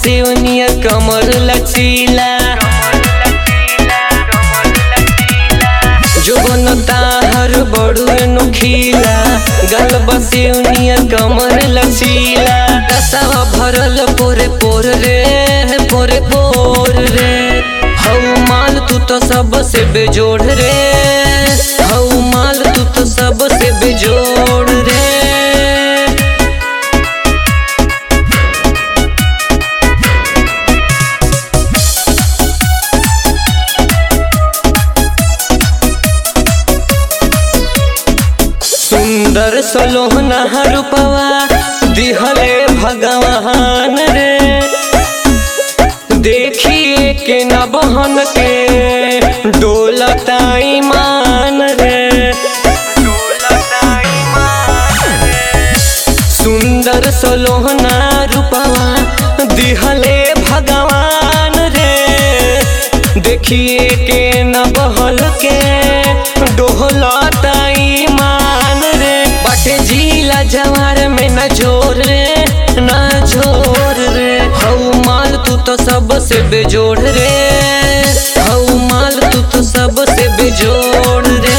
सेवनिया कमर लचीला जो बनता हर बड़ू नुखीला गल बसेवनिया कमर लचीला रसवा भरल पोरे पोर रे पोरे पोर रे हऊ माल तू तो सबसे बेजोड़ रे हऊ माल तू तो सबसे बेजोड़ रे सुंदर सलोहना रूपवा दिहले भगवान रे देखिए के न बहन के डोलता ईमान रे सुंदर सलोहना रूपवा दिहले भगवान रे देखिए के न बहल के डोहलता ईमान रे बटे जिला जवार में न जोर रे न जोर रे हऊ माल तू तो सबसे बेजोड़ रे हऊ माल तू तो सबसे बेजोड़ रे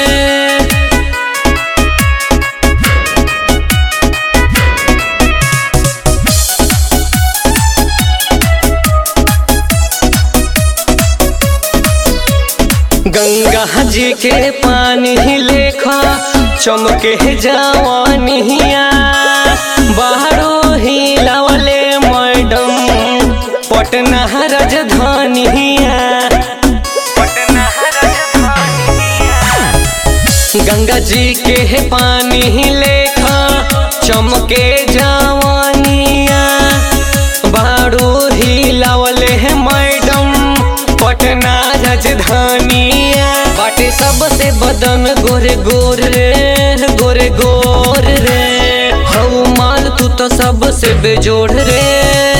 गंगा जी के पानी ही लेखा चमके जवानिया बाहरो ही लवले मैडम पटना राजधानिया गंगा जी के पानी ही लेखा चमके जवानिया बारू ही लवले है मैडम पटना राजधानिया बाटे सबसे बदन गोरे गोर रे गोरे गोर रे हऊ माल तू तो सबसे बेजोड़ रे